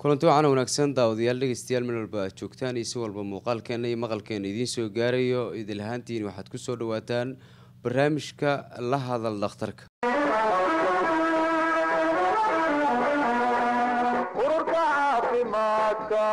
kulanti waxaana wanaagsan daawadayaal dhegeystayaal meel walba aad joogtaan iyo si walba muuqaalkeena iyo maqalkeena idiin soo gaarayo idil ahaantiin waxaad ku soo dhawaataan barnaamijka la hadal dhakhtarka ururka caafimaadka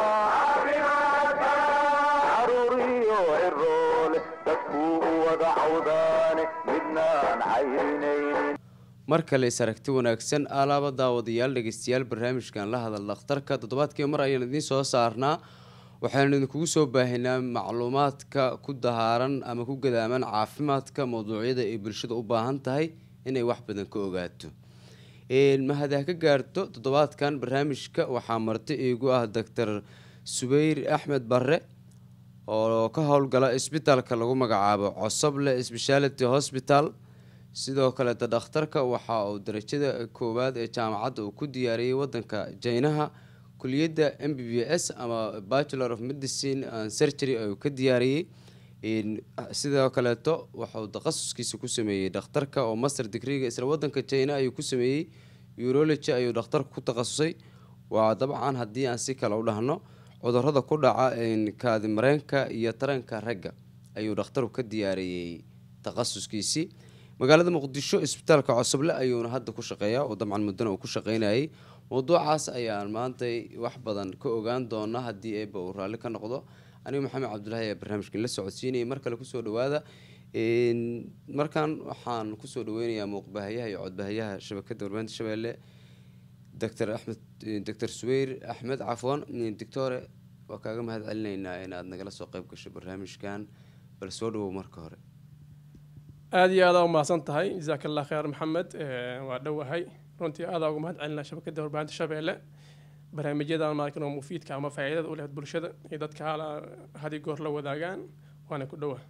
caruuriyo ciroole dadkuu u wada cawdaane midnaan caynaynin mar kale is aragti wanaagsan alaaba daawadayaal dhegeystayaal barnaamijkan la hadal dhakhtarka toddobaadkii mar ayaan idiin soo saarnaa waxaanu idinkugu soo baahinaa macluumaadka ku dahaaran ama ku gadaaman caafimaadka mawduucyada ay bulshada u baahan tahay inay wax badan ka ogaato mahad ha ka gaarto toddobaadkan barnaamijka waxaa marti iigu ah doctor subeyr axmed barre oo ka howlgala isbitaalka lagu magacaabo cosoble speciality hospital sidoo kaleeta dhakhtarka waxa uu darajada koowaad ee jaamacadda uu ku diyaariyey wadanka jaynaha kuliyadda m b b s ama bachelor of medicine and surgery ayuu ka diyaariyey sidoo kaleeto waxauu takhasuskiisa ku sameeyey dhakhtarka oo master degreega isla wadanka jina ayuu ku sameeyey urology ayuu dhakhtarka ku takhasusay waa dabcan haddii aan si kale u dhahno cudurada ku dhaca kaadi mareenka iyo taranka ragga ayuu dhakhtarku ka diyaariyey takhasuskiisii magaalada muqdisho isbitaalka cosoble ayuuna hadda ku shaqeeyaa oo dabcan muddana uu ku shaqeynayay mawduucaas ayaan maantay wax badan ka ogaan doonaa haddii eeba uu raalli ka noqdo anigu maxamed cabdulahi ayaa barnaamijkan la socodsiinayay mar kale kusoo dhawaada markan waxaan kusoo dhaweynayaa muuqbahayaha iyo codbahayaha shabakada warbaahinta shabeelle doctor axmed doctor subeyr axmed cafwan doctore waa kaaga mahad celinaynaa inaad nagala soo qeyb gasho barnaamijkan bal soo dhawow marka hore aada iyo aadaa umahadsan tahay jasaaka allah khayr maxamed waa dhowahay runtii aadaa uga mahad celinaa shabakada warbaahinta shabeelle barnaamijyadan markan oo mufiidka ama faa'iidada u leh bulshada iyo dadka hala hadi goor la wadaagaan waana ku dhowa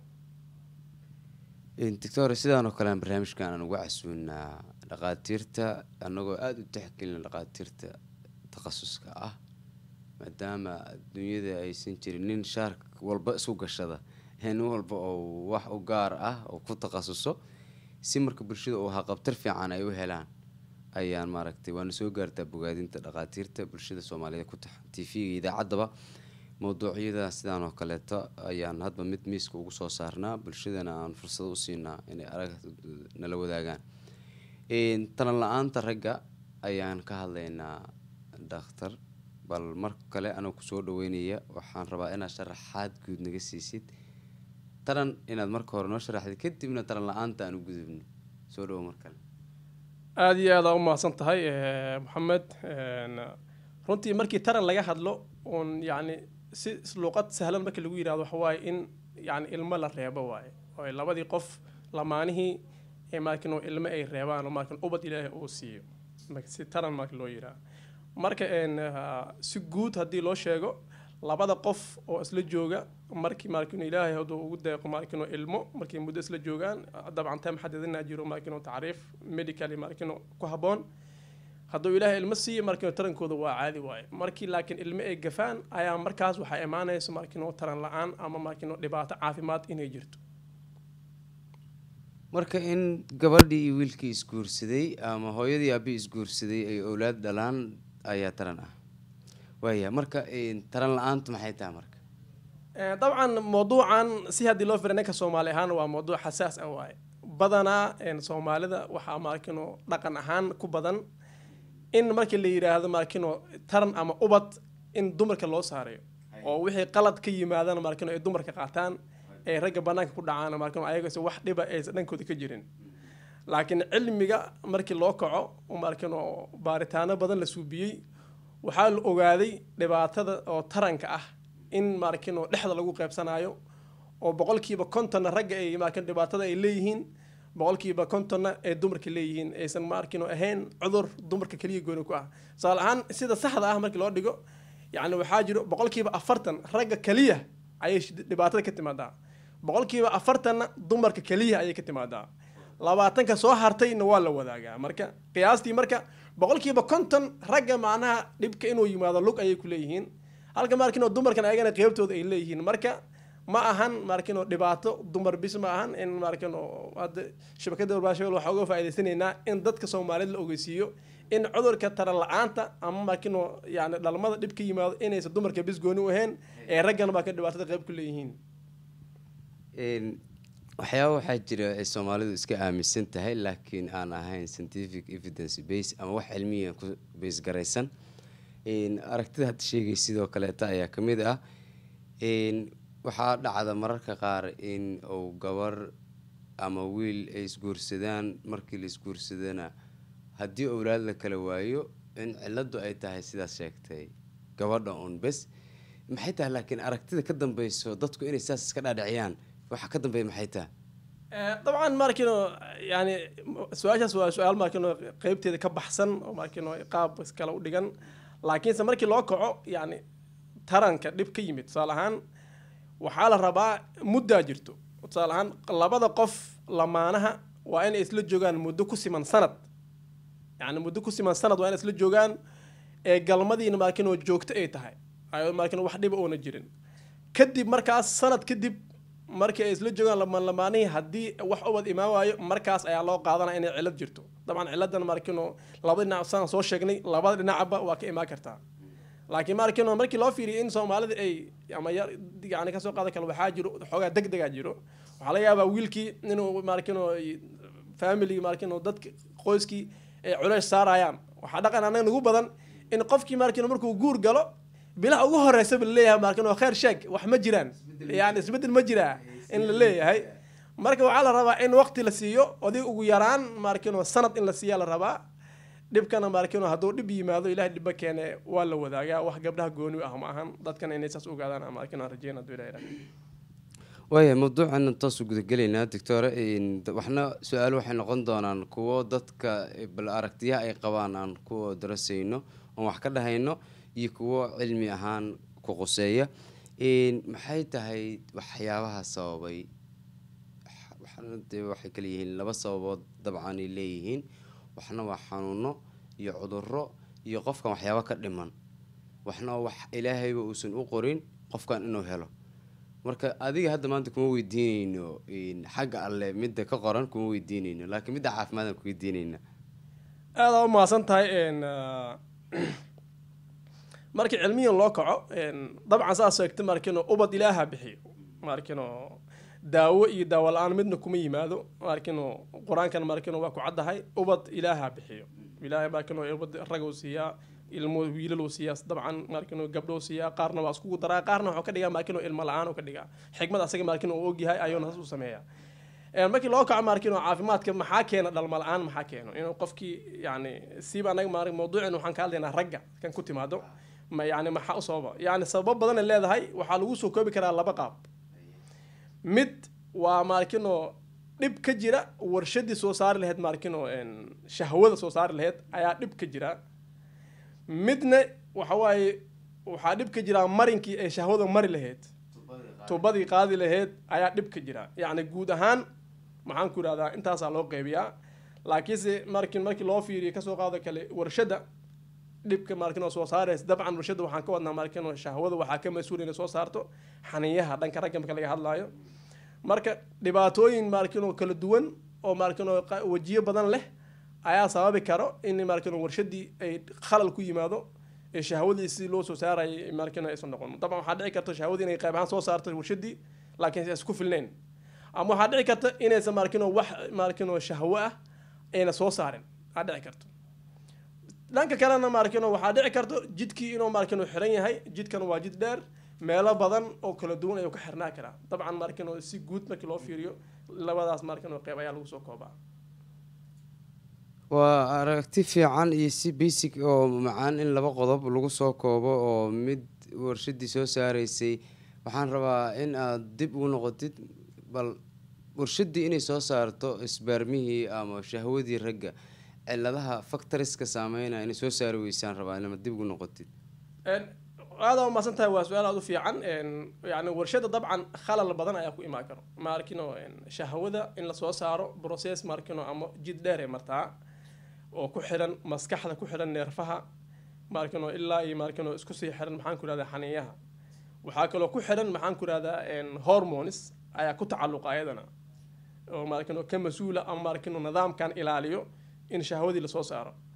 doctor sidaan oo kale aan barnaamijkan aan uga casuunaa dhaqaatiirta annagoo aada u tixgelina dhaqaatiirta takhasuska ah maadaama adduunyada aysan jirin nin shaar walba isu gashada nin walba oo wax u gaar ah oo ku takhasuso si marka bulshada uu haqabtar fiican ay u helaan ayaan maaragtay waana soo gaartaa bogaadinta dhaqaatiirta bulshada soomaaliyeed ku tax t v-ga idaacaddaba mawduucyada sidaan oo kaleeto ayaan hadba mid miiska ugu soo saarnaa bulshadana aan fursado u siinaa inay arag nala wadaagaan talan la-aanta ragga ayaan ka hadlaynaa dhakhtar bal mar kale anoo kusoo dhaweynaya waxaan rabaa inaad sharaxaad guud naga siisid taran inaad marka hore noo sharaxdid kadibna taran la-aanta aan u gudubno soo dhawo mar kale aada iyo aadaa umahadsan tahay maxamed runtii markii taran laga hadlo uun yacni si luuqad sahlan markii lagu yidhahdo waxa waaye in yani ilmo la reebo waaye oo labadii qof lamaanihii ee markin ilmo ay reebaan oo markin ubad ilaahay uu siiyo si taran marka loo yidhaha marka si guud haddii loo sheego labada qof oo isla jooga markii markin ilaahay hadduu ugu deeqo markin ilmo markii muddo isla joogaan dabcan time xadidina jiro markin tacriif medically markin ku habboon hadduu ilaahay ilmo siiyo markin tarankooda waa caadi waaye markii laakiin ilmo ay gafaan ayaa markaas waxaa imaanaysa markin taran la-aan ama markin dhibaato caafimaad inay jirto marka in gabadhii iyo wiilkii isguursaday ama hooyadii aabii isguursaday ay owlaad dhalaan ayaa taran ah waaya marka taran la-aantu maxay tahay marka dabcan mawduucan si haddii loo fira ninka soomaali ahaan waa mawduuc xasaas ah waaye badanaa soomaalida waxaa markino dhaqan ahaan ku badan in markii la yidhaahdo markino taran ama ubad in dumarka loo saarayo oo wixii qalad ka yimaadana markino ay dumarka qaataan ee ragga banaanka ku dhacaan markino ayagase wax dhiba aysan dhankooda ka jirin laakiin cilmiga markii loo kaco markino baaritaano badan la suubiyey waxaa la ogaaday dhibaatada oo taranka ah in markino dhexda lagu qaybsanayo oo boqolkiiba kontonna ragga ay markin dhibaatada ay leeyihiin boqolkiiba kontonna ee dumarka leeyihiin aysan markino ahayn cudur dumarka keliya gooni ku ah tusaale ahaan sida saxda ah markii loo dhigo yacni waxaa jiro boqolkiiba afartan ragga keliya ayay dhibaatada ka timaadaa boqolkiiba afartanna dumarka keliya ayay ka timaadaa labaatanka soo hartayna waa la wadaagaa marka qiyaastii marka boqolkiiba konton ragga macnaha dhibka inuu yimaado lug ayay ku leeyihiin halka markino dumarkan ayagana qeybtooda ay leeyihiin marka ma ahan markino dhibaato dumar bis ma ahan in markino hadda shabakada warbaahin waxaa uga faa'iidaysanaynaa in dadka soomaaliyed la ogeysiiyo in cudurka taran la-aanta ama markino yani dhalmada dhib ka yimaado inaysan dumarka bis gooni u ahayn ee raggana baa ka dhibaatada qayb ku leeyihiin Een, waxyaaba waxaa jira ay soomaalidu iska aaminsan tahay laakiin aan ahayn scientific evidence base ama wax cilmiya ku base garaysan Een, aragtida hadda sheegay sidoo kaleeta ayaa ka mid ah Een, waxaa dhacda mararka qaar in uu gabar ama wiil ay isguursadaan markii la isguursadana haddii owlaad la kala waayo in ciladu ay tahay sidaas sheegtay gabadha un bes maxay tahay laakiin aragtida ka dambeyso dadku inay saas iska dhaadhiciyaan waxa ka dambeeya maxay tahay Eh, dabcan markino yani su-aashaas waa su-aal markino qeybteeda ka baxsan oo markino qaab kale u dhigan laakiinse markii loo kaco yani taranka dhib ka yimid tusaale ahaan waxaa la rabaa muddaa jirto tusaale ahaan labada qof lamaanaha waa inay isla joogaan muddo ku siman sanad yani muddo ku siman sanad waa inay isla joogaan ee galmadiina markino joogto ay tahay ay markino wax dhiba oona jirin kadib markaas sanad kadib markii ay isla joogaan lamaan lamaanihii haddii wax ubad imaan waayo markaas ayaa loo qaadanaya inay cilad jirto dabcan ciladan markino labada dhinac saan soo sheegnay labada dhinacba waa ka imaan kartaa laakiin markino markii loo fiiriyo in soomaalida ay ama yar yani kasoo qaadan kale waxaa jiro xoogaa deg degaa jiro waxaa laga yaabaa wiilkii inuu markino family markino dadka qoyskii ay culays saarayaan waxaa dhaqan anaga nagu badan in qofkii markino markuu guur galo bilaha ugu horeysa ba laleeyahay markino kheer sheeg wax ma jiraan yani isbedel ma jiraa in la leeyahay marka waxaa la rabaa in waqti la siiyo odig ugu yaraan markino sanad in la siiyaa la rabaa dhibkana markino hadduu dhib yimaado ilahay dhibba keene waa la wadaagaa wax gabdhaha gooni u ah ma ahan dadkana inay saas ogaadaan markino aan rajeyna hadduu ilahay yidhahdo. waaya mawduucan intaasu gudagelaynaa doctore Een, d- waxna su-aalo waxay noqon doonaan kuwo dadka eh, bal aragtiyaha ay qabaan aan ku darasayno oon wax ka dhahayno iyo kuwo cilmi ahaan ku quseeya Een, maxay tahay waxyaabaha sababay Wax- waxna dee waxay kala yihiin laba sababood dabcan ay leeyihiin waxna waa xanuuno iyo cuduro iyo qofkan waxyaabo ka dhiman waxna waa wax ilaahayba uusan u qorin qofkan inuu helo marka adiga hadda maanta kuma weydiineyno een, xagga alle midda ka qoran kuma weydiineyno laakiin midda caafimaadaan ku weydiineyna aada u mahadsan tahay een, ah, markii cilmiyan loo kaco een, dabcan saas sheegta markino ubad ilaaha bixiyo markino daawo iyo daawo la-aan midna kuma yimaado markino qur-aankan markino waa ku caddahay ubad ilaaha bixiyo ilaahay markino ubad rag uu siiyaa ilmo wiilal uu siiyaa dabcan markino gabdho uu siiyaa qaarna waa iskugu daraa qaarna wuxuu ka dhigaa markino ilmo la-aan uu ka dhigaa xikmad asaga markino uu ogyahay ayuuna has u sameeyaa Een, markii loo kaco markino caafimaadka maxaa keena dhalma la-aan maxaa keeno inuu qofkii yani siiba anaga mar mawduucin waxaan ka hadlaynaa ragga kan ku timaado ma yani maxaa u sababa yani sababo badan ay leedahay waxaa lagu soo koobi karaa laba qaab mid waa markino dhib ka jira warshadii soo saari lahayd markino een, shahwada soo saari lahayd ayaa dhib ka jira midna waxa waaye waxaa dhib ka jira marinkii ay shahwada mari lahayd tubadii qaadi lahayd ayaa dhib ka jira yacni guud ahaan maxaan ku idhahdaa intaasaa loo qeybiyaa laakiinse markii markii loo fiiriyo kasoo qaado kale warshadda dhibka markin oo soo saaraysa dabcan warshadda waxaan ka wadnaa markin oo shahwada waxaa ka mas-uul inay soo saarto xaniyaha dhanka ragga marka laga hadlaayo marka dhibaatooyin markin oo kala duwan oo markin oo qa- wejiyo badan leh ayaa sababi karo in markin oo warshadii ay khalal ku yimaado ee shahwadii si loo soo saarayay markin aysan noqon dabcan waxaa dhici karta shahwadii inay qayb ahaan soo saarto warshadii laakiin aysan ku filnayn ama waxaa dhici karta inaysan markin oo wax markin oo shahwo ah ayna soo saarin aa dhici karto dhanka kalena markino waxaa dhici karto jidkii inuu markino xiran yahay jidkan waa jid dheer meelo badan oo kala duwan ayuu ka xirnaa karaa dabcan markino si guud markii loo fiiriyo labadaas markino qeyb ayaa lagu soo koobaa waa aragti fiican iyo si basic oo macaan in laba qodob lagu soo koobo oo mid warshadii soo saaraysay waxaan rabaa in aad dib ugu noqotid bal warshadii inay soo saarto isbaarmihii ama shahwadii ragga ciladaha factoriska saameynaya inay soo saari weysaan rabaa inama dib ugu noqotid aada umaasan tahay waa su-aal aada u fiican yani warshada dabcan khalal badan ayaa ku imaan karo markino shahwada in lasoo saaro process markino ama jid dheer ay martaa oo ku xiran maskaxda ku xiran neerfaha markino ilaa iyo markino isku sii xiran maxaan ku ihahdaa xaniyaha waxaa kaloo ku xiran maxaan ku ihahdaa hormones ayaa ku tacalluqa ayadana oo markino ka mas-uula ama markino nidaamkan ilaaliyo in shahwadii lasoo saaro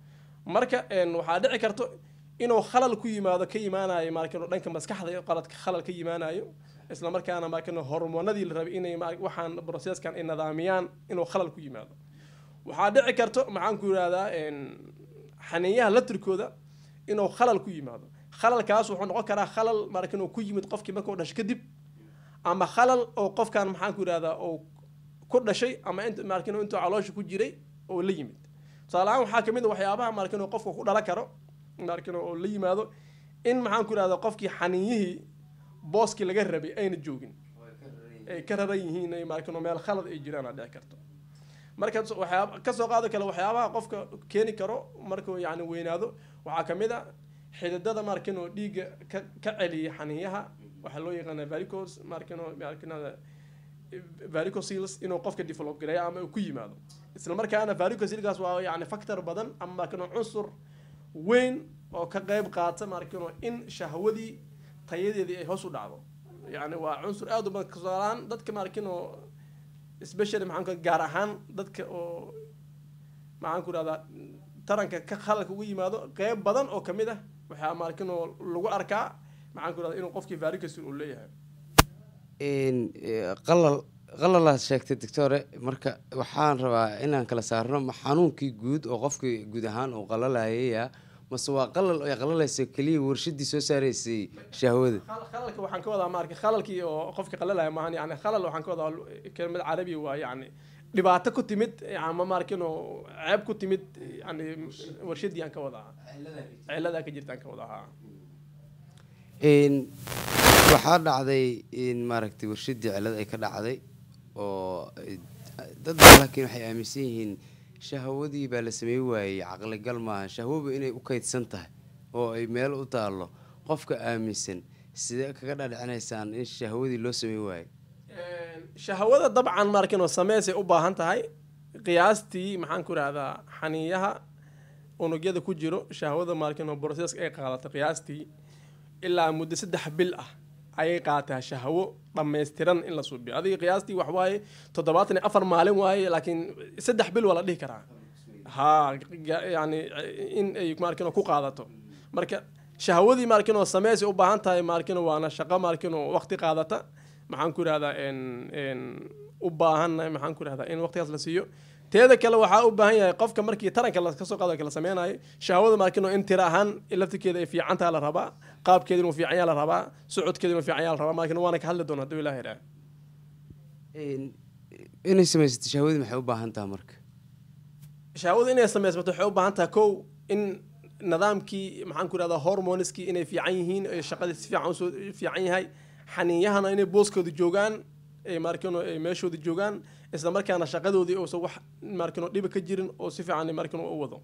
marka een, waxaa dhici karto inuu khalal ku yimaado ka imaanayo maarkino dhanka maskaxda iyo qaladka khalal ka yimaanayo isla markaana maarkino hormoonadii la rabay inay ma- waxaan processkan ay nidaamiyaan inuu khalal ku yimaado waxaa dhici karto maxaan ku yidhahdaa een, xaniinyaha latirkooda inuu khalal ku yimaado khalalkaas wuxuu noqon karaa khalal maarkin uu ku yimid qofkii markuu dhashay kadib ama khalal oo qofkan maxaan ku yidhahdaa oo ku dhashay ama int maarkin intuu caloosha ku jiray oo la yimid tusaale ahaan waxaa kamid a waxyaabaha maarkin oo qofka ku dhalan karo maarkin oo la yimaado in maxaan ku yidhahdaa qofkii xaniinyihii booskii laga rabay ayna joogin ay ka raran yihiin ay maarkin oo meel khalad ay jiraan aa dhici karto marka waxyaaba kasoo qaado kale waxyaabaha qofka keeni karo markuu yani weynaado waxaa kamid a xididada markin oo dhiigga ka ka celiya xaniinyaha waxaa loo yaqaana varicos markin oo markinada varicocils inuu qofka develop gareeyo ama uu ku yimaado isla markaana varicocilkaas waa yani factor badan ama markin oo cunsur weyn oo ka qayb qaata markin oo in shahwadii tayadeedii ay hoos u dhacdo yani waa cunsur aad u badan kasoolaan dadka markin oo especially maxaan ku gaar ahaan dadka oo maxaan ku rahdaa taranka ka khalalka ugu yimaado qeyb badan oo kamid ah waxaa markin oo lagu arkaa maxaan ku rahdaa inuu qofkii varicocil uu leeyahay Een, eh, qalal qalalaad sheegtay doctore marka waxaan rabaa inaan kala saarno ma xanuunkii guud oo qofkii guud ahaan uu qalalayaya mase waa qalal ay qalalaysa keliya warshadii soo saaraysay shahwada Khal- khalalka waxaan ka wadaa marka khalalkii oo qofka qalalaya maahan yani khalal waxaan ka wadaa kelmad carabi waa yani dhibaato ku timid ama markin oo ceeb ku timid yani warshadii aan ka wadaa ciladaa ka jirta aan ka wadaa haa Een, waxaa dhacday in maaragtay warshadii cilad ay ka dhacday oo eh, dad baa laakiin waxay aaminsan yihiin shahwadii baa la sameey waayey caqligal maaha shahwaba inay u kaydsan tahay oo ay meel u taallo qofka aaminsan sidee kaga dhadhicinaysaan in shahwadii loo sameey waayo shahwada dabcan markin oo sameysay u baahan tahay qiyaastii maxaan ku rahdaa xaniiyaha unugyada ku jiro shahwada markin oo processka ay qaadato qiyaastii ilaa muddo saddex bil ah ayay qaataa shahwo dhammaystiran in la suubiyo adiga qiyaastii wax waaye toddobaatan iyo afar maalin waaye laakiin saddex bil waa la dhihi karaa ha ga- yani in ay markin oo ku qaadato marka shahwadii markin oo sameysay u baahan tahay markin waana shaqo markin oo waqti qaadata maxaan ku irahdaa n n u baahannahay maxaan ku irahdaa in waqtigaas la siiyo teeda kale waxaa u baahan yahay qofka markii taranka la kasoo qaado kala sameynayo shahwada markin oo in tira ahaan laftirkeeda ay fiican taha la rabaa qaabkeeda inuu fiican yaha la rabaa socodkeeda inuu fiican yaha la rabaa markin waana ka hadli doona hadduu ilaah idhaa Een, inay samaysato shahwadii maxay u baahan tahay marka shahwadu inay samaysmato waxay u baahan tahay kow in nidaamkii maxaan ku irahdaa hormoniskii inay fiican yihiin ay shaqadii si fiican usoo fiican yahay xaniinyahana inay booskooda joogaan ay markino ay meeshooda joogaan isla markaana shaqadoodii uusan wax markino dhiba ka jirin oo si fiican markino u wado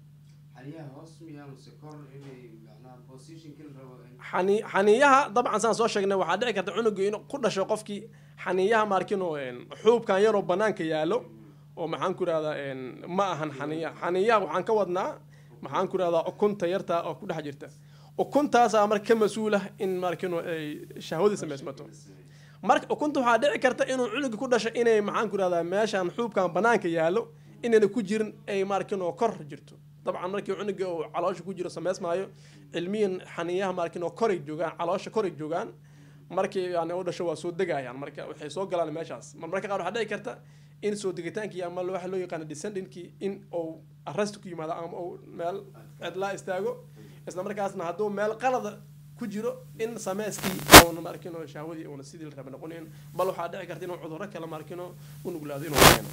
xani xaniiyaha dabcan saan soo sheegnay waxaa dhici karta cunuga in ku dhasho qofkii xaniiyaha markino xuubkan yaroo banaanka yaalo oo maxaan ku irahdaa ma ahan xaniiya xaniiyaha waxaan ka wadnaa maxaan ku irahdaa ukunta yarta oo ku dhex jirta ukuntaasaa marka ka mas-uul ah in markino ay shahwadii samaysmato marka ukunta waxaa dhici karta inuu cunuga ku dhasho inay maxaan ku irahdaa meeshan xuubkan banaanka yaalo inayna ku jirin ay markino kor jirto dabcan markii cunuga uu caloosha ku jiro samaysmaayo cilmiyan xaniiyaha markino koray joogaan caloosha koray joogaan markii yani u dhasho waa soo degayaan marka waxay soo galaan meeshaas mar marka qaar waxaa dhici karta in soo degitaankii ama waxa loo yaqaano descendintkii in uu arrest ku yimaado ama uu meel cidlaa istaago isla markaasna hadduu meel qalada ku jiro in sameyskii uuna markino shahwadii uuna sidii la raba noqonin bal waxaa dhici karta inuu cudurro kale markino u nuglaado inuu keeno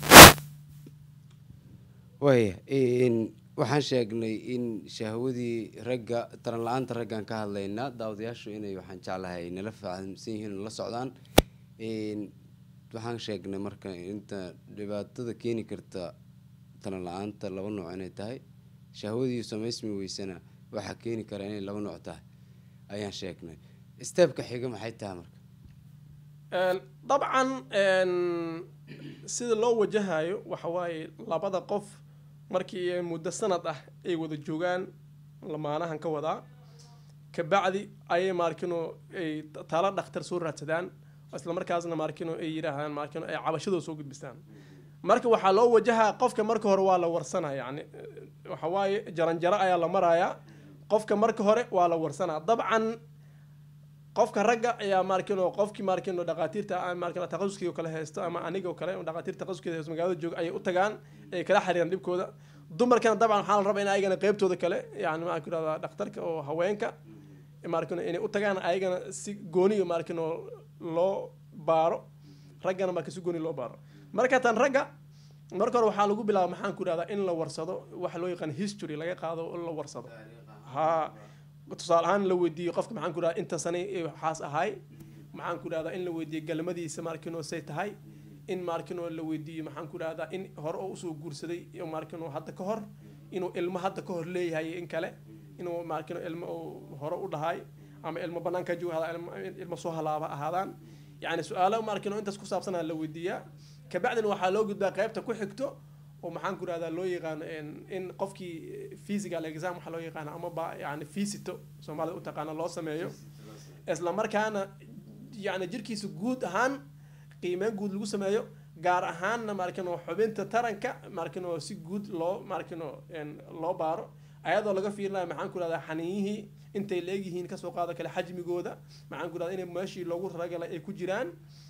waaya een, waxaan sheegnay in shahwadii ragga taran la-aanta raggaan ka hadlaynaa daawadayaashu inay waxaan jeclahay nala fahamsan yihiin oo la socdaan Een, waxaan sheegnay marka inta dhibaatada keeni karta taran la-aanta laba nooc inay tahay shahwadii samaysmi weysana waxaa keeni kara inay laba nooc tahay ayaan sheegnay steebka xiga maxay tahay marka Een, dabcan een, sida loo wajahayo waxa waaye labada qof markii ay muddo sanad ah ay wada joogaan lamaanahan ka wadaa kabacdi ayay markino ay talo dhakhtar soo raadsadaan isla markaasna markino ay yidhaahdaan markino ay cabashadooda soo gudbistaan marka waxaa loo wajahaa qofka marka hore waa la warsanaa yani waxa waaye jaranjaro ayaa la marayaa qofka marka hore waa la warsanaa dabcan qofka ragga ayaa markino qofkii markino dhaqaatiirta markino taqasuskii oo kale haysto ama aniga oo kale dhaqaatiir taqasuskeeda haysto magaalada jooga ayay u tagaan ay kala xiriiraan dhibkooda dumarkana dabcan waxaa la rabaa in ayagana qeybtooda kale yani maxaan ku irahdaa dhakhtarka oo haweenka markino inay u tagaan ayagana si gooniyo markino loo baaro raggana marka si gooni loo baaro marka tan ragga marka hore waxaa lagu bilaaba maxaan ku irahdaa in la warsado waxa loo yaqaan history laga qaado oo la warsado ha tusaale ahaan la weydiiyo qofka maxaan ku irahdaa inta sane ee waxaas ahay maxaan ku irahdaa in la weydiiyo galmadiisa markino say tahay in markino la weydiiyo maxaan ku irahdaa in hore oo usoo guursaday markino hadda ka hor inuu ilmo hadda ka hor leeyahay in kale inuu markino ilmo uu hore u dhahay ama ilmo banaanka jooga hada ilmo soo halaaba ahaadaan yani su-aalo markino intaas ku saabsanaa la weydiiyaa kabacdina waxaa loo gudbaa qaybta ku xigto oo maxaan ku irahdaa loo yaqaano in qofkii physical exam waxaa loo yaqaano ama ba yani fisito soomaalida u taqaano loo sameeyo isla markaana yani jirkiisa guud ahaan qiimeyn guud lagu sameeyo gaar ahaanna markino xubinta taranka markino si guud loo markino loo baaro ayadoo laga fiirinayo maxaan ku irahdaa xaniiyihii intay leegyihiin kasoo qaado kale xajmigooda maxaan ku irahdaa inay meeshii loogu talagalay ay ku jiraan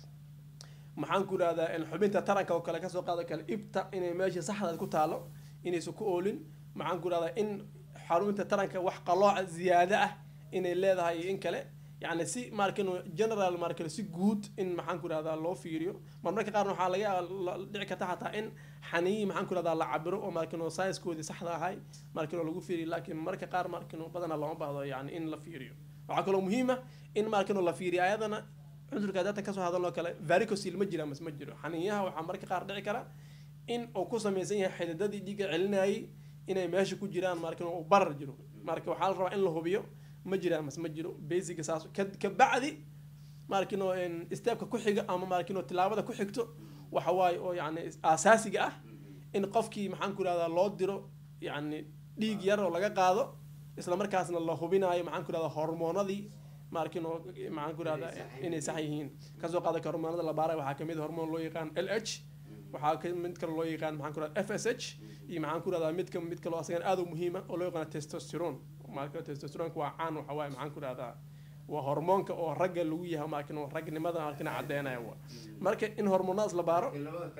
maxaan ku irahdaa xubinta taranka oo kale kasoo qaado kale ibta inay meeshii saxdaad ku taalo inaysan ku oolin maxaan ku irahdaa in xarunta taranka wax qalooca ziyaado ah inay leedahay iyo in kale yani si markino general markino si guud in maxaan ku irahdaa loo fiiriyo marmarka qaarna waxaa laga dhici karta xataa in xaniyi maxaan ku irahdaa la cabiro oo markino sciencekoodii saxda ahay markino lagu fiiriyo laakiin marmarka qaar markino badanaa looma baahdo yani in la fiiriyo waxaa kaloo muhiima in markino la fiiriyo ayadana cudurka data kasoo hadaloo kale varicosil ma jira mas ma jiro xaniinyaha waxaa marka qaar dhici kara in uu ku samaysan yahay xididadii dhiigga celinayay inay meesha ku jiraan markin uu barar jiro marka waxaa la rabaa in la hubiyo ma jiraan mas ma jiro basiga saas kabacdi markino stepka ku xiga ama markino tilaabada ku xigto waxa waaye oo yani asaasiga ah in qofkii maxaan ku irahdaa loo diro yani dhiig yar oo laga qaado isla markaasna la hubinayo maxaan ku irahdaa hormoonadii markino maxaan ku irahdaa inay sax yihiin kasoo qaada ka hormoonada la baaray waxaa kamid hormoon loo yaqaan l h waxaa ka mid kale loo yaqaan maxaan ku irahdaa f s h iyo maxaan ku irahdaa midka mid kaloo asagan aad u muhiima oo loo yaqaan testosterone marka testosteronka waa caan waxa waaye maxaan ku irahdaa waa hormoonka oo ragga lagu yahay markino ragnimada markina caddeynaya wa marka in hormoonadaas la baaro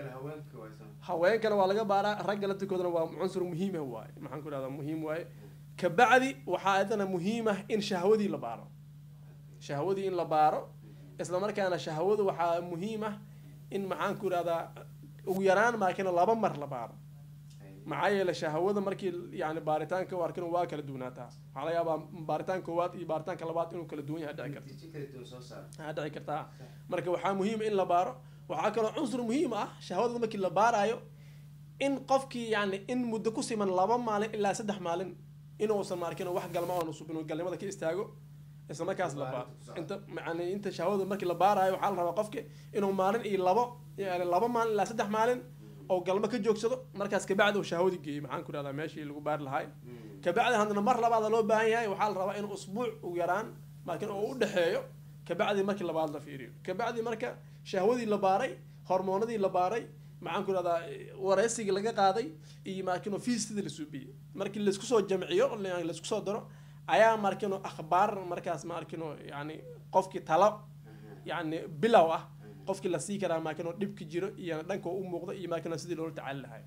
haweenkana waa laga baaraa ragga laftirkoodana waa cunsur muhiim ah waaye maxaan ku irahdaa muhiim waaye kabacdi waxaa ayadana muhiim ah in shahwadii la baaro shahwadii in la baaro isla markaana shahwadu waxaa muhiim ah in maxaan ku irahdaa ugu yaraan markina laba mar la baaro maxaa yeele shahwada markii yani baaritaanka arkina waa kala duwanaataa waxaa laga yaabaa baaritaan koowaad iyo baaritaanka labaad inuu kala duwan yahay dhici karta dhici kartaa marka waxaa muhiima in la baaro waxaa kaloo cunsur muhiim ah shahwadada markii la baarayo in qofkii yani in muddo ku siman laba maalin ilaa saddex maalin inuusan markin wax galma oon usub inuu galnimada ka istaago isla markaas la baaro inta yani inta shahwada markii la baarayo waxaa la rabaa qofki inuu maalin iyo labo yani laba maalin ilaa saddex maalin oo galmo ka joogsado markaas kabacdi uu shahwadi geeyey maxaan ku irahdaa meeshii lagu baari lahay kabacdi haddana mar labaada loo baahan yahay waxaa la rabaa inuu usbuuc ugu yaraan laakiin oo u dhexeeyo kabacdi markii labaad la fiiriyo kabacdi marka shahwadii la baaray hormoonadii la baaray maxaan ku irahdaa wareysigii laga qaaday iyo markino fiistidii la suubiyey markii laisku soo jamciyo laisku soo daro ayaa markino akhbaar markaas markino yani qofkii talo yani bilow ah qofkii la sii karaa maakino dhibki jiro iyo dhanka u muuqda iyo maakino sidii loola tacaali lahay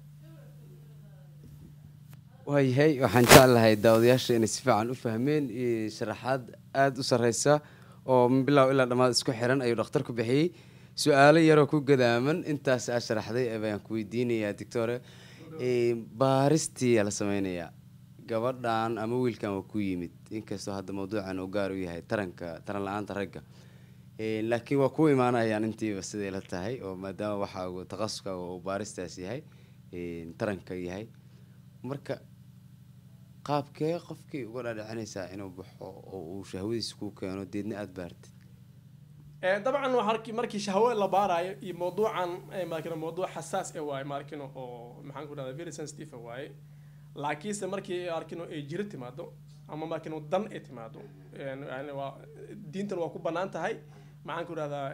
waayahay waxaan jeclahay daawadayaasha inay si fiican u fahmeen sharaxaad aada u sareysa oo min bilow ilaa dhammaad isku xiran ayuu dhakhtar ku bixiyey su-aalo yaroo ku gadaaman intaas aa sharaxday baan ku weydiinayaa doctore baaristii la sameynayaa gabadhan ama wiilkan waa ku yimid inkastoo hadda mawduucan uu gaar u yahay taranka taran la-aanta ragga laakiin waa ku imaanayaan intiiba siday la tahay oo maadaama waxa uu taqasuska uu baaristaas yahay taranka yahay marka qaabkee qofkii uga dhaadhicinaysaa inuu baxo oo uu shahwadiisa ku keeno deedna aada baartid dabcan waa markii shahwo la baarayo iyo mawduucan markino mawduuc xasaas e waaye markino oo maxaan ku dhahda very sensitive waaye laakiinse markii arkino ay jiro timaado ama markino dan ay timaado yani waa diintan waa ku banaan tahay maxaan ku rahdaa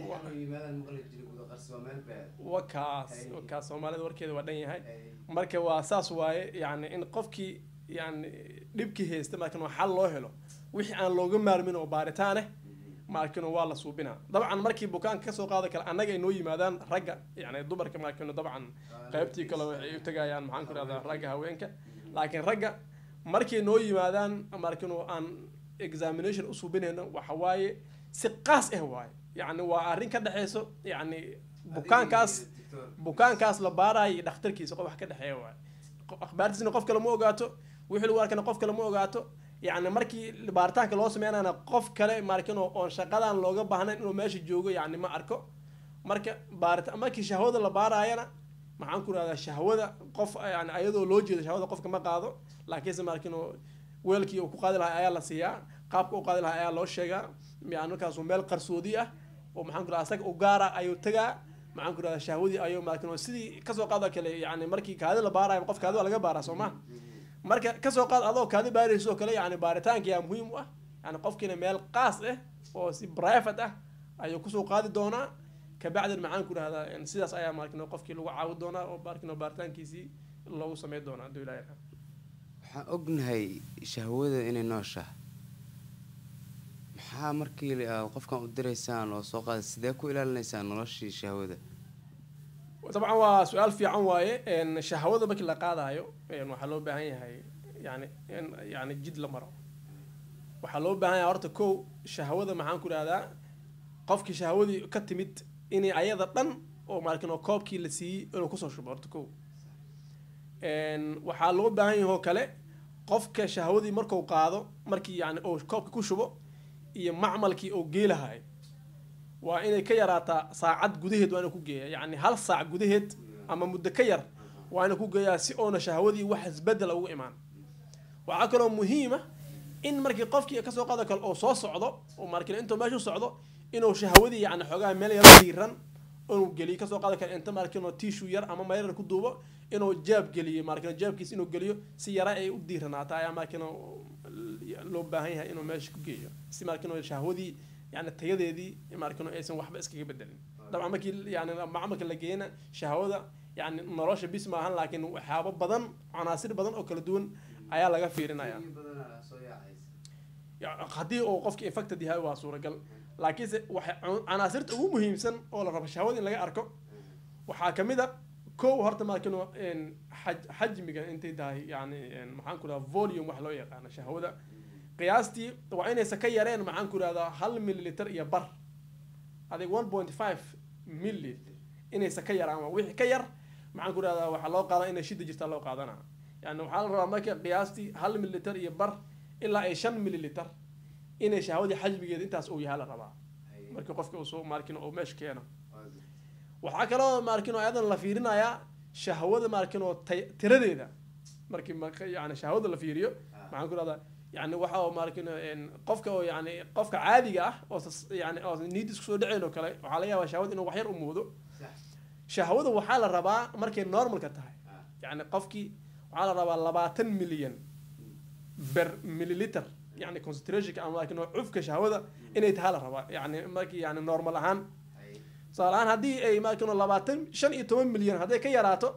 wakaas wakaas soomaalida warkeeda waa dhan yahay marka waa saas waaye yani in qofkii yani dhibkii haysta markan waa xal loo helo wixii aan looga maarmin oo baaritaan eh maarkino waa la suubinaa dabcan markii bukaanka kasoo qaada kale annaga ay noo yimaadaan ragga yani dumarka maarkino dabcan qaybtii kale waxay u tagayaan maxaan ku rahdaa ragga haweenka laakiin ragga markay noo yimaadaan maarkino aan examination u suubinayno waxa waaye si qaas ah waaye yani waa arrin ka dhexeyso yani bukaankaas bukaankaas la baarayo iyo dhakhtarkiisa qof wax ka dhexeeya waaye akhbaartiisna qof kale ma ogaato wixii lagu arkana qof kale ma ogaato yani markii baaritaanka loo sameynayna qof kale markin oon shaqadan looga baahnayn inuu meesha joogo yani ma arko marka baarita markii shahwada la baaraayana maxaan ku rahdaa shahwada qof yani ayadoo loo jeedo shahwada qofka ma qaado laakiinse markin weelkii uu ku qaadi lahaa ayaa la siiyaa qaabka u qaadi lahaa ayaa loo sheegaa yani markaasu meel qarsoodi ah oo maxaan ku rahdaa asaga u gaara ayuu tagaa maxaan ku rahdaa shahwadii ayuu markin sidii kasoo qaado kale yani markii kaadi la baarayo qof kaadi waa laga baaraa soo ma marka kasoo qaad adoo kaadi baarayso kale yani baaritaanka yaa muhiim u ah yani qofkiina meel qaas ah oo si private ah ayuu kusoo qaadi doonaa kabacdin maxaan ku rahdaa sidaas ayaa markin qofkii lagu caawi doonaa oo markin baaritaankiisii loogu sameyn doonaa haduu ilahay waxaan ognahay shahwada inay nooshaha maxaa markii aad qofkan u diraysaan oo soo qaada sidee ku ilaalinaysaan noloshii shahwada dabcan waa su-aal fiican waaye shahwada markii la qaadayo waxaa loo baahan yahay yani in yani jid la maro waxaa loo baahan yahay horta kow shahwada maxaan ku ihahdaa qofkii shahwadii ka timid inay ayada dhan oo markin oo koobkii la siiyey inuu kusoo shubo horta kow waxaa loo baahan yahay oo kale qofka shahwadii marku qaado markii yani uu koobka ku shubo iyo macmalkii uu geelahay waa inay ka yaraataa saacad gudaheed waa ina ku geeya yani hal saac gudaheed ama muddo ka yar waa ina ku geeyaa si oona shahwadii wax isbedel ugu imaan waxaa kaloo muhiima in markii qofkii kasoo qaado kale oo soo socdo oo markin intuu meeshu socdo inuu shahwadii yani xoogaa meel yaro diiran inuu geliyo kasoo qaado kale inta markinoo tishu yar ama mayrar ku duubo inuu jaab geliyo markin jaabkiis inuu geliyo si yara ay u diiranaato ayaa markin loo baahan yahay inuu meesha ku geeyo si markin shahwadii yani tayadeedii markin aysan waxba iskaga bedelin dabcan markii yani macmalka la geeyana shahwada yani nolosha bis maahan laakiin waxyaabo badan canaasir badan oo kala duwan ayaa laga fiirinaya haddii uu qofki infected yahay waa suuragal laakiinse waxa canaasirta ugu muhiimsan oo la rabo shahwada in laga arko waxaa kamid a kow horta markin xajmiga intay tahay yani maxaan ku dhaha volume wax loo yaqaano shahwada qiyaastii waa inaysan ka yareen maxaan ku ihahdaa hal milliliter iyo bar adig one point five milli inaysan ka yaraan wixii ka yar maxaan ku ihahdaa waxaa loo qaada inay shida jirtaa loo qaadana yani waxaa la rabaa marka qiyaastii hal milliliter iyo bar ilaa ay shan milliliter inay shahwadii xajmigeeda intaas uu yahay la rabaa markii qofka uu soo markin uu meesha keeno waxaa kaloo markin oo ayadan la fiirinayaa shahwada markin oo tiradeeda markii yani shahwada la fiiriyo maxaan ku ihahdaa yani waxa markin qofka oo yani qofka caadiga ah oo yani oo niidis kusoo dhaceyn oo kale waxaa laga yaabaa shahwada inuu wax yar u muudo shahwada waxaa la rabaa markay normalka tahay yani qofkii waxaa la rabaa labaatan milyan ber milliliter yani concentrationka ama markin oo cufka shahwada inay tahay la rabaa yani markii yani normal ahaan tusaale ahaan haddii ay markin labaatan shan iyo toban milyan hadday ka yaraato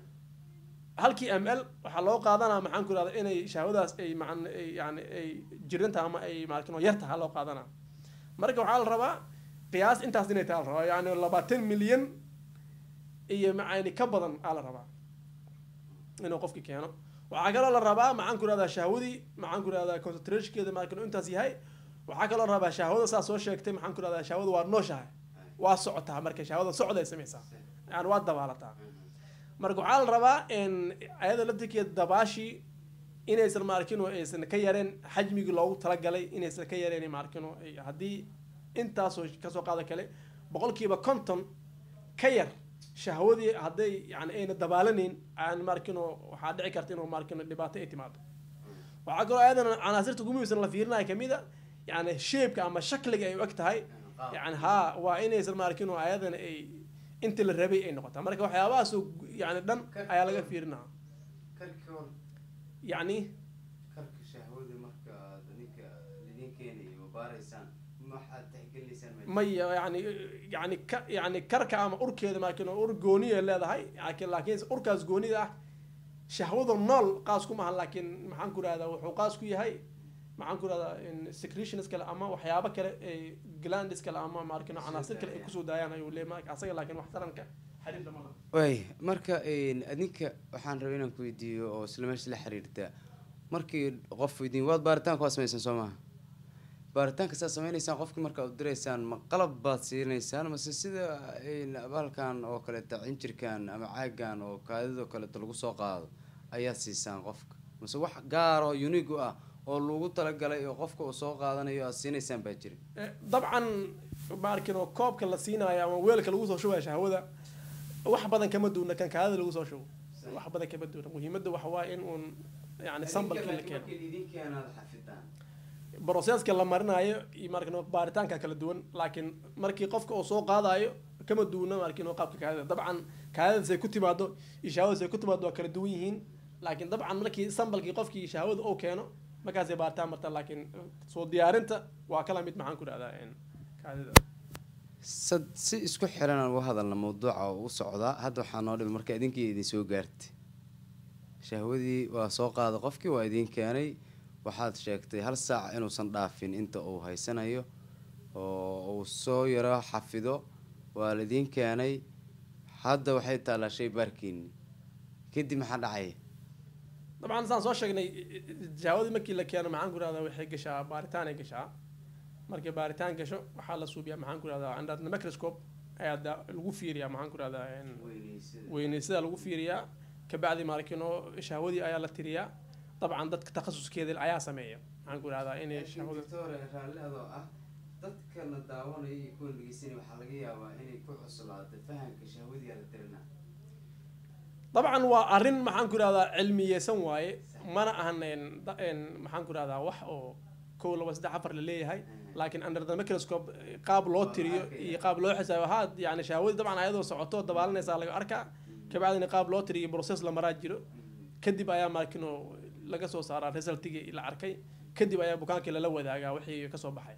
halkii m l waxaa loo qaadanaa maxaan ku ihahda inay shahwadaas ay maan yani ay jirinta ama ay markin yar taha loo qaadanaa marka waxaa la rabaa qiyaas intaas inay taha la rabaa yani labaatan milyan iyo macani ka badan aa la rabaa inuu qofki keeno waxaa kaloo la rabaa maxaan ku ihahdaa shahwadii maxaan ku ihahdaa concentrationkeeda markin intaas yahay waxaa kaloo la rabaa shahwada saa soo sheegtay maxaan ku ihahdaa shahwada waa nooshahay waa socotaa marka shahwada socday samaysaa yani waa dabaalataa marka waxaa la rabaa ayada laftirkeeda dabaashii inaysan maarkino aysan ka yareen xajmigii loogu talagalay inaysan ka yareen maarkino haddii intaasoo kasoo qaado kale boqolkiiba conton ka yar shahwadii hadday yani ayna dabaalaneyn aan markino waxaa dhici karta inuu markino dhibaato ay timaado waxaa kaloo ayadan canaasirta ugu muhiimsan la fiirinaya kamid a yani sheebka ama shakliga ay u eg tahay yani haa waa inaysan markino ayadan ay intii la rabay ay noqotaa marka waxyaabahaasoo yani dhan ayaa laga fiirinaa yani maya yani yani ka yani karka ama urkeeda maakin ur gooniya leedahay laakiin laakiin urkaas goonida ah shahwada nool qaas ku mahan laakiin maxaan ku rahdaa wuxuu qaas ku yahay maxaan ku rahdaa secretions kale ama waxyaabo kale ay glandis kale ama maakin canaasir kale ay kusoo daayaan ayuu leeyahay asaga laakiin wax taranka xiriirda ma laha way marka adinka waxaan rabay inaan ku weydiiyo oo isla meesha la xiriirta markii qof weydiin waad baaritaanka waa sameysaan soo maha baaritaanka saad sameynaysaan qofkii marka ad diraysaan ma qalab baad siinaysaan mase sida baalkan oo kaleeta cinjirkan ama caagan oo kaadidoo kaleeto lagu soo qaado ayaad siisaan qofka mase wax gaar oo unique u ah oo lagu talagalay oo qofka uu soo qaadanayo aad siinaysaan baa jira dabcan maarkin oo koobka la siinaayo ama weelka lagu soo shubaya shahwada wax badan kama duuna kan kaadida lagu soo shubo wax badan kama duuna muhiimadda waxa waaye in uun yani sambalkii la keeno broseska la marinayo iyo markin baaritaanka kala duwan laakiin markii qofka uu soo qaadayo kama duwana markin qaabka kaadida dabcan kaadidasay ku timaado iyo shahwadasay ku timaado waa kala duwan yihiin laakiin dabcan markii sambalkii qofkii shahwada uu keeno markaasay baaritaan martaa laakiin soo diyaarinta waa kala mid maxaan ku dhahdaa kaadida sad si isku xiran aan uga hadalna mawduuca oo u socdaa hadda waxaa noo dhimay marka idinkii idin soo gaartay shahwadii waa soo qaaday qofkii waa idin keenay waxaad sheegtay hal saac inuusan dhaafin inta uu haysanayo oo uu soo yaro xafido waa laidiin keenay hadda waxay taallaa shay baarkiini kadib maxaa dhacaya dabcan saan soo sheegnay shahwadii markii la keeno maxaan ku rahdaa waxay gashaa baaritaanay gashaa markay baaritaan gasho waxaa la suubiyaa maxaan ku rahdaa under the microscope ayaa lagu fiiriyaa maxaan ku rahdaa weyneysada lagu fiiriyaa kabacdi markino shahwadii ayaa la tiriyaa dabcan dadka takhasuskeeda ayaa sameeya maxaan ku rahdaa inay shahwada raalli adoo ah dadka la daawanaya iyo kuwa dhegeysanaya waxaa laga yaabaa inay ku cuslaato fahamka shahwadii la tirinaa dabcan waa arrin maxaan ku rahdaa cilmiyeysan waaye mana ahan maxaan ku rahdaa wax oo kow laba saddex afar la leeyahay laakiin under the microscope qaab loo tiriyo iyo qaab loo xisaabo ha yani shahwadii dabcan ayadoo socoto dabaalanaysaa laga arkaa kabacdina qaab loo tiriyo process la maraa jiro kadib ayaa markino laga soo saaraa resultigii la arkay kadib ayaa bukaankii lala wadaagaa wixii kasoo baxay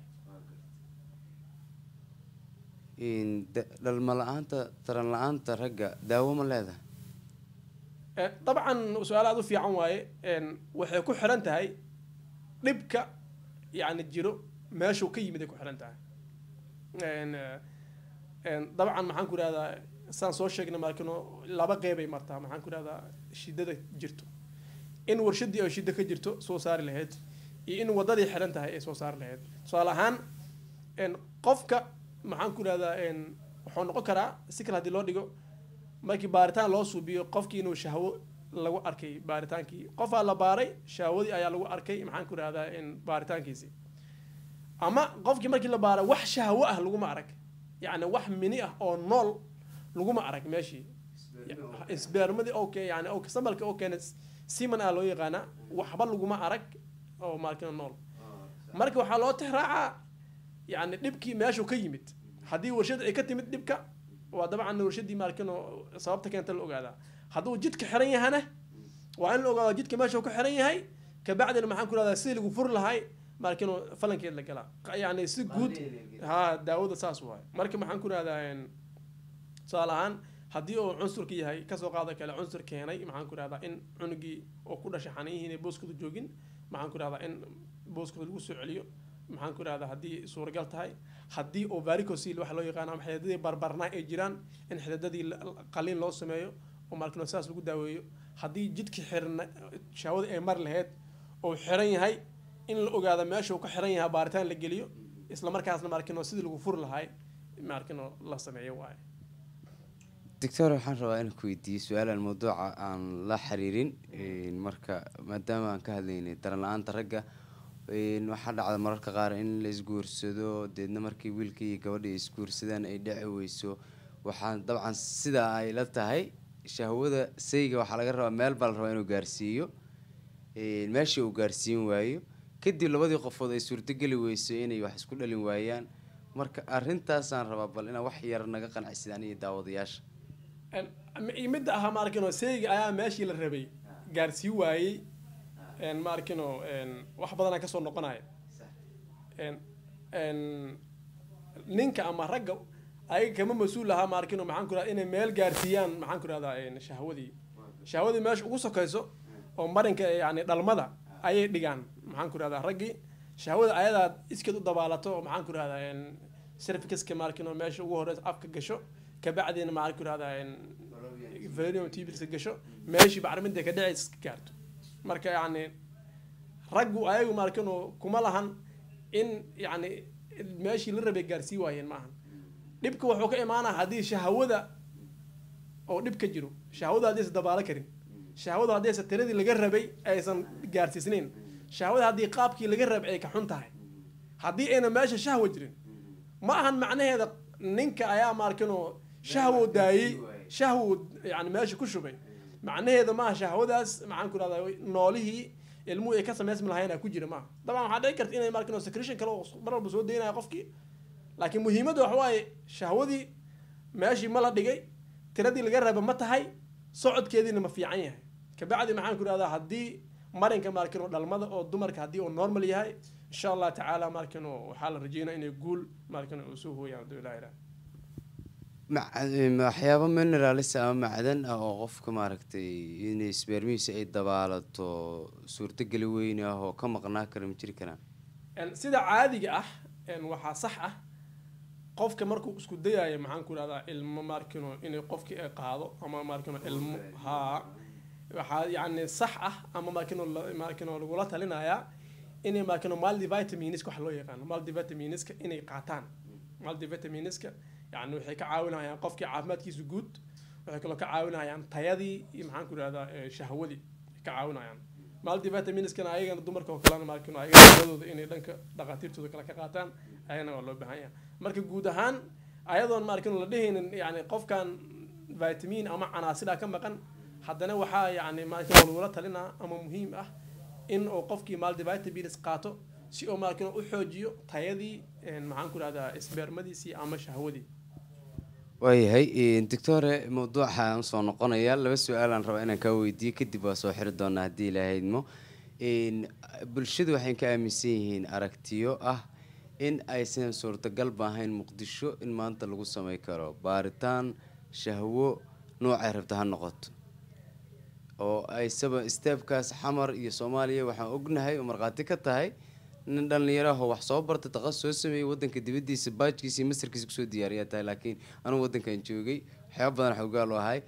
dhalma la-aanta taran la-aanta ragga daawo ma leedahay dabcan su-aal aad u fiican waaye waxay ku xiran tahay dhibka yani jiro meeshuu ka yimid ay ku xiran tahay dabcan maxaan ku ihahdaa saan soo sheegnay markino laba qeybay martaa maxaan ku ihahdaa shidada jirto in warshadii oo shida ka jirto soo saari lahayd iyo in wadadii xiran tahay ay soo saari lahayd tusaale ahaan qofka maxaan ku ihahdaa wuxuu noqon karaa si kale hadii loo dhigo markii baaritaan loo suubiyo qofkii inuu shahwo lagu arkay baaritaankii qofaa la baaray shahwadii ayaa lagu arkay maxaan ku ihahdaa baaritaankiisi ama qofkii markii la baaray wax shahwo ah laguma arag yacni wax mini ah oo nool laguma arag meeshii sbermadii oo ke yani sambalka oo keena siman ah loo yaqaana waxba laguma arag oo markina nool marka waxaa loo tixraacaa yani dhibkii meeshuu ka yimid haddii warshada ay ka timid dhibka waa dabcan warshadii markino sababta keenta la ogaadaa hadduu jidka xiran yahana waa in la ogaado jidka meeshuu ka xiran yahay kabacdina maxaan ku rahdaa sidii lagu furi lahay markino falankeed la galaa yani si guud ha daawada saas waay marka maxaan ku rahdaa tusaale ahaan haddii uu cunsurka yahay kasoo qaada kale cunsur keenay maxaan ku rahdaa in cunugii oo ku dhashay xaniyihiin booskooda joogin maxaan ku rahdaa in booskooda lagu soo celiyo maxaan ku rahdaa haddii suuragal tahay haddii oo varicosil waxa loo yaqaano ama xididadii barbarnaa ay jiraan in xididadii qaliin loo sameeyo oo markino saas lagu daaweeyo haddii jidkii xirna shahwada ay mar laheyd oo xiran yahay in la ogaado meesha uu ka xiran yahay baaritaan la geliyo isla markaasna markino sidii lagu furi lahay markino la sameeyo waaye doctor waxaan rabaa inaan ku weydiiyo su-aalan mawduuca aan la xiriirin marka maadaama aan ka hadlaynay daran la-aanta ragga waxaa dhacda mararka qaar in la isguursado deedna markii wiilkii iyo gabadhii isguursadaan ay dhici weyso waxaan dabcan sidaa ay la tahay shahwada sayga waxaa laga rabaa meel baa la rabaa inuu gaarsiiyo meeshii uu gaarsiin waayo kadib labadii qofood ay suurtogeli weyso inay wax isku dhalin waayaan marka arrintaasaan rabaa bal inaa wax yar naga qanacsidaan iyo daawadayaasha midda ahaa maarkino sayga ayaa meeshii la rabay gaarsii waayey maarkino wax badanaa kasoo noqonaya een, ninka ama ragga ayaga kama mas-uul lahaa maarkino maxaan ku rahda inay meel gaarsiiyaan maxaan ku rahdaa een, shahwadii shahwadii meesha ugu sokayso oo marinka yani dhalmada ayay dhigaan maxaan ku rahdaa raggii shahwada ayadaa iskeed u dabaalato oo maxaan ku rahdaa een, cervicuska maarkino meesha ugu horeysa afka gasho kabacdina maxaan ku rahdaa een, valium tuberska gasho meeshii bacriminta ka dhacaysa iska gaarto marka yani raggu ayagu maarkino kuma lahan in yani meeshii la rabay gaarsii waayeen maahan dhibka wuxuu ka imaanaa haddii shahwada oo dhib ka jiro shahwada haddaysan dabaalo karin shahwada haddaysan tiradii laga rabay aysan gaarsiisnayn shahwada haddii qaabkii laga rabay ay ka xun tahay haddii ayna meesha shahwa jirin ma ahan macnaheeda ninka ayaa maarkino shahwo daayey shahwo yani meesha ku shubay macnaheeda maaha shahwadaas maxaan ku rahdaa noolihii ilmuhu ay ka samaysmi lahayn ku jira maaha dabcan waxaa dhici karta inay markino secretion kale oo mar walba soo daynaya qofkii laakiin muhiimadda waxa waaye shahwadii meeshii ma la dhigay tiradii laga raba ma tahay socodkeediina ma fiican yahay kabacdi maxaan ku rahdaa haddii marinka markino dhalmada oo dumarka haddii uu normal yahay insha allah tacaala markino waxaa la rajeynaya inay guul markino uu soo hooyaan haduu ilaha ilaah Mac- waxyaabo mineralis ama macdan ah oo qofka maaragtay inay spermihiisa ay dabaalato suurtogeli weyn ah oo ka maqnaa kara ma jiri karaan En, sida caadiga ah en, waxaa sax ah qofka markuu isku dayayo maxaan ku rahdaa ilmo markino inay qofkii ay qaado ama markino ilmo haa waxaa yani sax ah ama markino la- markino lagula talinayaa inay markino multivitaminiska wax loo yaqaano multivitaminiska inay qaataan multivitaminiska yani waxay ka caawinayaan qofkii caafimaadkiisa guud waxay kaloo ka caawinayaan tayadii iyo maxaan ku rahdaa eh, shahwadii ay ka caawinayaan multivitaminiskana ayagana dumarka oo kalena markino ayagana taladooda inay dhanka dhaqaatiirtooda kale ka qaataan ayagana waa loo baahan yahay marka guud ahaan ayadoon markino la dhehaynin yani qofkan vitamin ama canaasida ka maqan haddana waxaa yani markino lagula talinaa ama muhiim ah in uu qofkii multivitamins qaato si uu markino u xoojiyo tayadii en, maxaan ku rahdaa spermadiisii ama shahwadii waayahay doctore mawduuxa aan soo noqonaya laba su-aalaan rabaa inaan kaa weydiiyo kadib waa soo xiri doonaa haddii ilahaydmo bulshadu waxay ka aaminsan yihiin aragtiyo ah in aysan suurtagalba ahayn muqdisho in maanta lagu samey karo baaritaan shahwo noocay rabta ha noqoto oo aysaba steebkaas xamar iyo soomaaliya waxaan ognahay oo markhaati ka tahay nin dhallinyaraho wax soo barta taqas soo sameeyey wadanka dibadiisa baajkiisa iyo masarkiisa kusoo diyaariyaa tahay laakiin anugu wadankan joogay waxyaaba badan xoogaal u ahay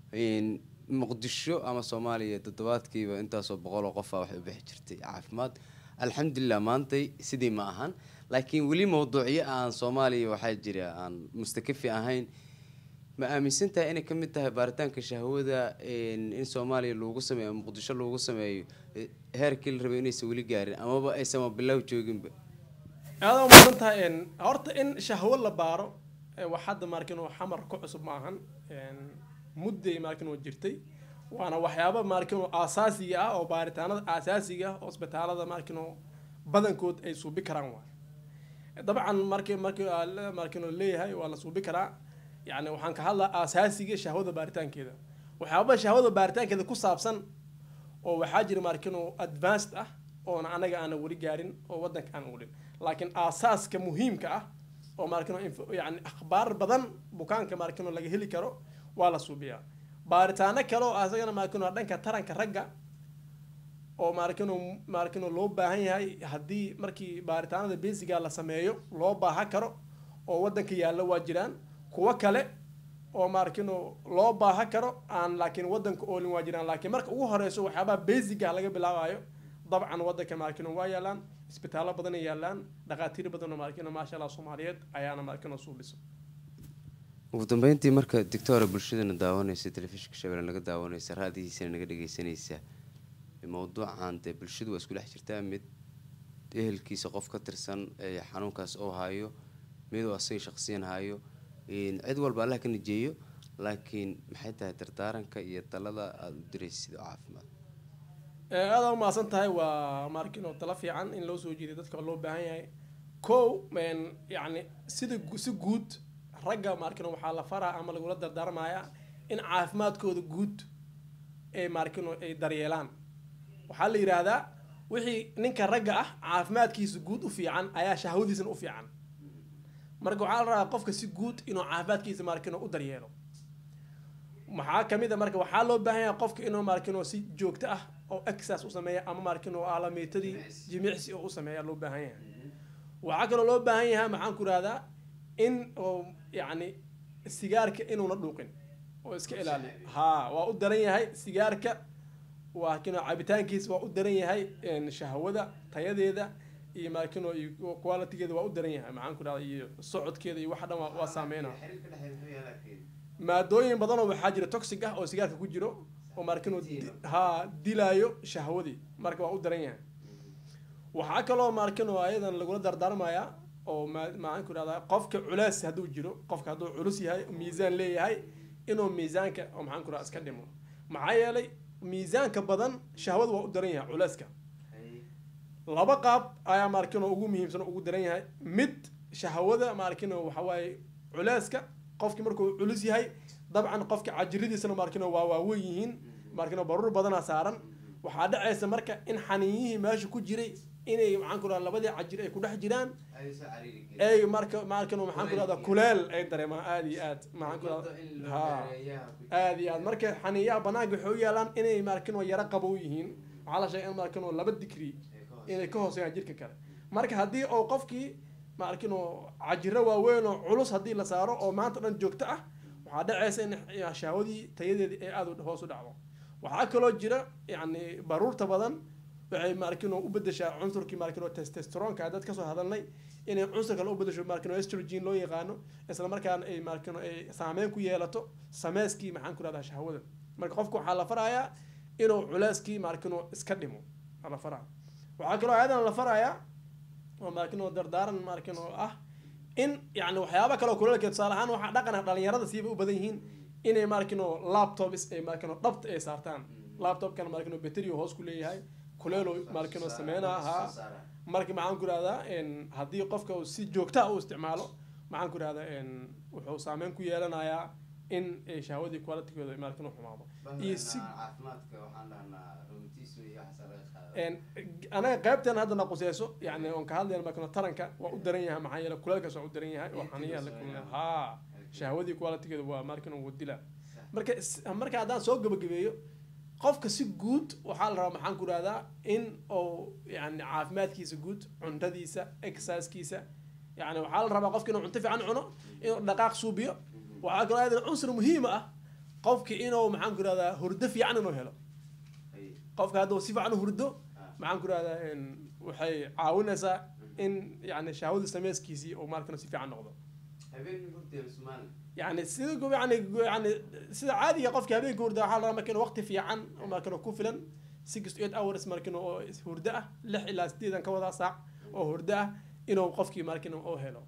muqdisho ama soomaaliya toddobaadkiiba intaasoo boqol oo qofa waxay u bixi jirtay caafimaad alxamdulilah maantay sidii ma ahan laakiin weli mawduucyo aan soomaaliya waxaa jira aan mustakafi ahayn ma aaminsan tahay inay kamid tahay baaritaanka shahwada in soomaaliya loogu sameeyo ama muqdisho loogu sameeyo heerkii la rabay inaysan weli gaarin amaba aysan bilow jooginba aada umaadan tahay horta in shahwo la baaro wax hadda markin oo xamar ku cusub ma ahan mudday markin oo jirtay waana waxyaaba markin oo aasaasiga ah oo baaritaanada aasaasiga ah oo isbitaalada markin oo badankood ay suubi karaan waay dabcan marki marki markin oo leeyahay waa la suubi karaa yani waxaan ka hadlaa aasaasiga shahwada baaritaankeeda waxyaaba shahwada baaritaankeeda ku saabsan oo waxaa jira markin oo advanced ah oona anaga aana weli gaarin oo wadanka aan ulin laakiin aasaaska muhiimka ah oo markin yani akhbaar badan bukaanka markin laga heli karo waa la suubiyaa baaritaano kale oo asagana markin dhanka taranka ragga oo markin markin loo baahan yahay haddii markii baaritaanada basiga la sameeyo loo baahan karo oo wadanka yaalla waa jiraan kuwo kale oo markino loo baahan karo aan laakiin wadanka oolin waa jiraan laakiin marka ugu horeyso waxyaabaha basiga laga bilaabayo dabcan wadanka markino waa yaalaan isbitaallo badan ay yaalaan dhaqaatiir badan oo markino maasha allah soomaaliyeed ayaana markino suubisa ugu dambeyntii marka doctora bulshadana daawanaysa telefishinka shabeelle naga daawanaysa raadihiisana naga dhageysanaysa mawduucan dee bulshadu waa isku dhex jirtaa mid ehelkiisa qof ka tirsan ee xanuunkaas oo hayo miduu asaga shaqsiyan hayo cid walba allah ka najeeyo laakiin maxay tahay dardaaranka iyo talada aada u diraysid oo caafimaad aada umahadsan tahay waa markin oo tala fiican in loo soo jeediyo dadka loo baahan yahay kow yani sida si guud ragga markin waxaa la faraa ama lagula dardaarmayaa in caafimaadkooda guud ee markin ay daryeelaan waxaa la yidhaahdaa wixii ninka ragga ah caafimaadkiisa guud u fiican ayaa shahwadiisana u fiican marka waxaa la rabaa qofka si guud inuu caafimaadkiisa maarkino u daryeelo maxaa kamid a marka waxaa loo baahan yahay qofka inuu maarkino si joogto ah oo exercise u sameeya ama maarkino aalamiitadii jimicsi oo u sameeya loo baahan yahay waxaa kaloo loo baahan yahay maxaan ku rahdaa in oo yacni sigaarka inuuna dhuuqin oo iska ilaaliyo ha waa u daran yahay sigaarka waa kino cabitaankiisa waa u daran yahay een, shahwada tayadeeda iyo maarkino iyo qualitygeeda waa u daran yahay maxaan ku rahdaa iyo socodkeeda iyo waxa dhan waa- waa saameynaa maadooyin badanoo waxaa jira toxic ah oo sigaarka ku jiro oo maarkino Dilo. ha dilaayo shahwadii marka waa u daran yahay waxaa kaloo maarkino ayadan lagula dardaarmayaa oo ma- maxaan ku rahdaa qofka culeys hadduu jiro qofka hadduu culus yahay miisaan leeyahay inuu miisaanka oo maxaan ku rahdaa iska dhimo maxaa yeelay miisaanka badan shahwada waa u daran yahay culeyska laba qaab ayaa maarkino ugu muhiimsan oo ugu daran yahay mid shahwada maarkino waxa waaye culeyska qofki markuu culus yahay dabcan qofka cajiradiisana maarkino waa waaweyn yihiin maarkino baruur badanaa saaran waxaa dhacaysa marka in xaniiyihii meesha ku jiray inay maxaan ku rahdaa labadii cajir ay ku dhex jiraan ay marka maarkino maxaan ku rahdaa kuleel ay dareemaan aada iyo aad maxaan ku rahdaa ha aada iyo aad marka xaniiyaha banaanka waxay u yaalaan inay maarkino yaro qabow yihiin waxaa la sheegay in maarkino laba digri inay ka hooseeyaan jirka kale marka haddii oo qofkii maarkino cajiro waaweyn oo culus haddii la saaro oo maanta dhan joogto ah waxaa dhacaysa in shahwadii tayadeedii ay aada u hoos u dhacdo waxaa kaloo jira yacni baruurta badan waxay maarkino u bedeshaa cunsurkii maarkino testosteronka dad kasoo hadalnay inay cunsur kale u bedesho maarkino estrogen loo yaqaano isla markaana ay maarkino ay saameyn ku yeelato sameeskii maxaan ku rahdaa shahwada marka qofka waxaa la farayaa inuu culeyskii maarkino iska dhimo aa la faraa waxaa kaloo ayadan la farayaa oo maarkino dardaaran maarkino ah in yani waxyaaba kaloo kuleelka tusaale ahaan waxaa dhaqana dhalinyarada siiba u badan yihiin inay maarkino laptops ay maarkino dhabta ay saartaan laptopkana maarkino battery hoos ku leeyahay kuleelo maarkino sameynaa ahaa marka maxaan ku rahdaa haddii qofka uu si joogta u isticmaalo maxaan ku rahdaa wuxuu saameyn ku yeelanayaa in ay shahwadii qualitygooda maarkino xumaado iyo si anaga qaybteen hadda na quseyso yani on ka hadlayna markano taranka waa u daran yahay maxaa yeele kuleelkaas waa u daran yahay oo xaniyaha la kulmay ha shahwadii qualitygeeda waa markan uu dila marka is- marka haddaan soo gabagabeeyo qofka si guud waxaa la rabaa maxaan ku rahdaa in uu yani caafimaadkiisa guud cuntadiisa exercisekiisa yani waxaa la rabaa qofka inuu cunto fiican cuno inuu dhaqaaq suubiyo waxaa kaloo ayadan cunsur muhiima ah qofka inuu maxaan ku rahdaa hurdo fiican inuu helo qofka hadduu si fiican u hurdo maxaan ku rahdaa waxay caawinaysaa in yani shahwada sameyskiisii uu markana si fiican noqdo yani sida gu- yani gu- yani sida caadiga qofka habeenka hurda waxaa la rabaa marka inuu waqti fiican oo markana ku filan six to eight hours markana oo is- hurdo ah lix ilaa sideedan ka wadaa saac oo hurdo ah inuu qofkii markana oo helo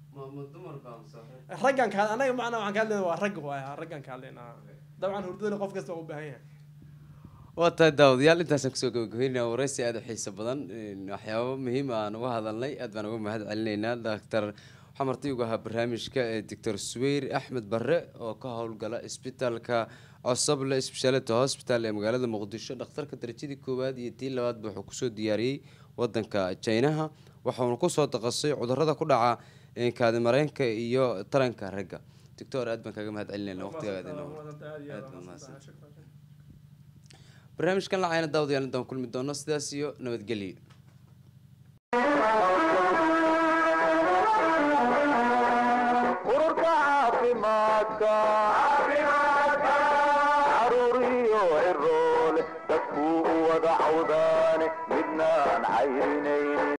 raggan ka anaga macnaa waxaan ka hadlayna waa rag waay raggan ka hadlaynaa dabcan hurdadana qof kasta waa u baahan yahay waa tahay daawadayaal intaasaan kusoo gabagabeynaya waraysi aada u xiiso badan een, waxyaabo muhiim ah aan uga hadalnay aad baan uga mahad celinaynaa doctor waxaa marti ugu ahaa barnaamijka ee doctor suweyr axmed barre oo ka howlgala isbitaalka cosoble speciality hospital ee magaalada muqdisho dhakhtarka darajadii koowaad iyo tii labaadba wuxuu kusoo diyaariyey wadanka jinaha waxauna kusoo daqasay cudurada ku dhaca een, kaadimareenka iyo taranka ragga doctor aad baan kaga mahad celinayna waqtigaaga aad baan mahadsan barnaamijkan lacayna daawadayaal intaan kulmi doono sidaas iyo nabadgelyo ururka caafimaadka caruuriyo ciroole dadkuu u wada cawdaane midnaan caynaynin